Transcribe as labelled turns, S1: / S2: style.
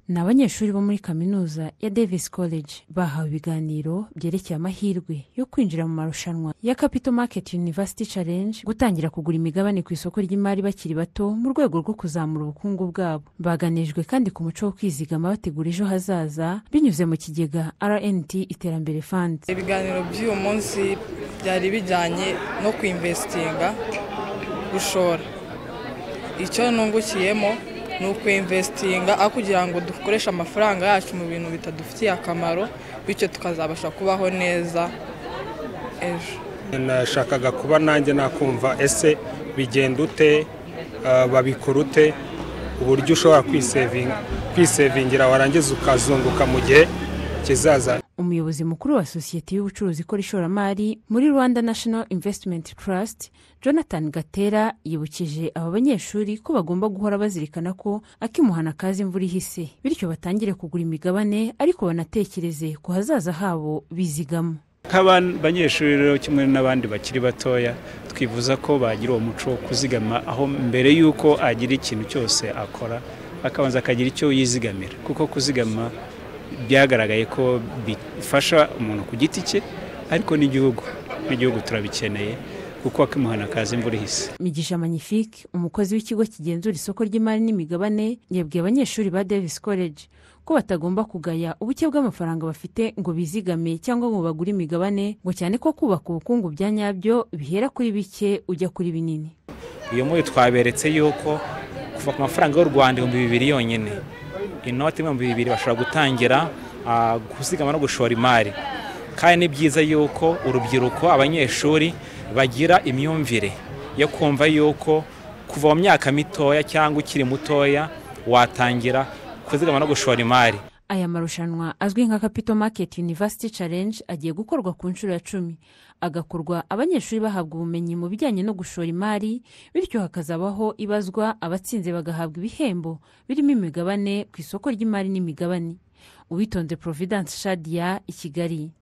S1: ni abanyeshuri bo muri kaminuza ya davis college bahawe ibiganiro byerekeye amahirwe yo kwinjira mu marushanwa ya capital market university challenge gutangira kugura imigabane ku isoko ry'imari bakiri bato mu rwego rwo kuzamura ubukungu bwabo baganijwe kandi ku muco wo kwizigama bategura ejo hazaza binyuze mu kigega rnt iterambere fund
S2: ibiganiro by'uyu munsi byari bijyanye no kwinvesitinga gushora icyo nungukiyemo ni ukwinvesitinga aho kugira ngo dukoreshe amafaranga yacu mu bintu bitadufitiye akamaro bityo tukazabasha kubaho neza ejo
S3: nashakaga kuba nanjye nakumva ese bigenda ute ah, babikora ute uburyo ushobora kwisevinga kwisevingira warangiza ukazunguka mu gihe kizaza
S1: umuyobozi mukuru wa sosiyete y'ubucuruzi ikora ishoramari muri rwanda national investment trust jonathan gatera yibukije aba banyeshuri ko bagomba guhora bazirikana ko akimuhana kaza imvura ihise bityo batangire kugura imigabane ariko banatekereze ku hazaza habo bizigama
S4: nk'abanyeshuri rero kimwe n'abandi bakiri batoya twifuza ko bagira uwo muco wo kuzigama aho mbere y'uko agira ikintu cyose akora akabanza akagira icyo yizigamira kuko kuzigama byagaragaye ko bifasha umuntu ku giti cye ariko n'igihugu n'igihugu turabikeneye kuko akimuhana akaza imvura ihise
S1: migisha magnifique umukozi w'ikigo kigenzura isoko ry'imari n'imigabane yabwiye abanyeshuri ba davis college ko batagomba kugaya ubuke bw'amafaranga bafite ngo bizigame cyangwa ngo bagure imigabane ngo cyane ko kubaka ubukungu bya nyabyo bihera kuri bike ujya kuri binini
S5: uyu muri twaberetse y'uko kuva ku mafaranga y'u rwanda ibihumbi bibiri yonyine inoti y'ibihumbi bibiri bashobora gutangira ah, gusigama no gushora imari kandi ni byiza y'uko urubyiruko abanyeshuri bagira imyumvire yo kumva y'uko kuva mu myaka mitoya cyangwa ukiri mutoya watangira kuzigama no gushora imari
S1: aya marushanwa azwi nka capital market university challenge agiye gukorwa ku nshuro ya cumi agakorwa abanyeshuri bahabwa ubumenyi mu bijyanye no gushora imari bityo hakazabaho ibazwa abatsinze bagahabwa ibihembo birimo imigabane ku isoko ry'imari n'imigabane uwitonze providence shadia i kigali